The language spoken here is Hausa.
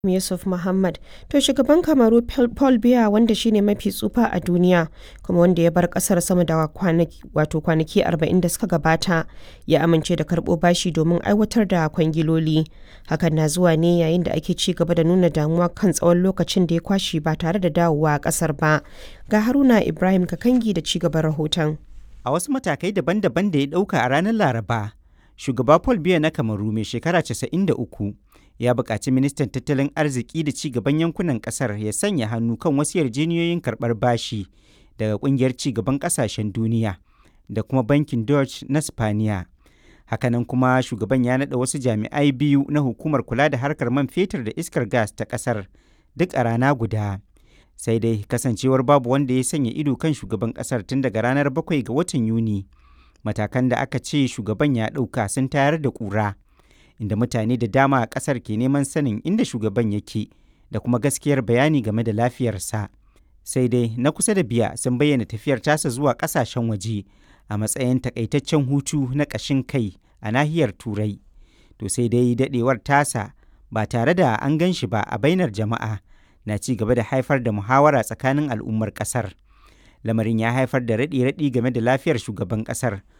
Yusuf Mohammed. To shugaban Kamaru Paul Biya wanda shine mafi tsufa a duniya kuma wanda ya bar kasar sama da kwanaki wato kwanaki 40 da suka gabata ya amince da karbo bashi domin aiwatar da kwangiloli. Hakan na zuwa ne yayin da ake ci gaba da nuna damuwa kan tsawon lokacin da ya kwashe ba tare da dawowa a kasar ba. Ga Haruna Ibrahim Kakangi da ci gaban rahoton. A wasu matakai daban-daban da ya ɗauka a ranar Laraba, shugaba Paul Biya na Kamaru mai shekara 93 ya buƙaci ministan tattalin arziki da ci gaban yankunan ƙasar ya sanya hannu kan wasu yarjejeniyoyin karɓar bashi daga ƙungiyar ci gaban ƙasashen duniya da kuma bankin Dutch na Spaniya. Hakanan kuma shugaban ya naɗa wasu jami'ai biyu na hukumar kula da harkar man fetur da iskar gas ta ƙasar duk a rana guda. Sai dai kasancewar babu wanda ya sanya ido kan shugaban ƙasar tun daga ranar bakwai ga watan Yuni. Matakan da aka ce shugaban ya ɗauka sun tayar da ƙura. inda mutane da dama a ƙasar ke neman sanin inda shugaban yake da kuma gaskiyar bayani game da lafiyarsa. Sai dai na kusa da biya sun bayyana tafiyar tasa zuwa ƙasashen waje a matsayin takaitaccen hutu na ƙashin kai a nahiyar Turai. To sai dai daɗewar tasa ba tare da an gan shi ba a bainar jama'a na ci gaba da haifar da muhawara tsakanin al'ummar ƙasar. Lamarin ya haifar da raɗe-raɗi game da lafiyar shugaban ƙasar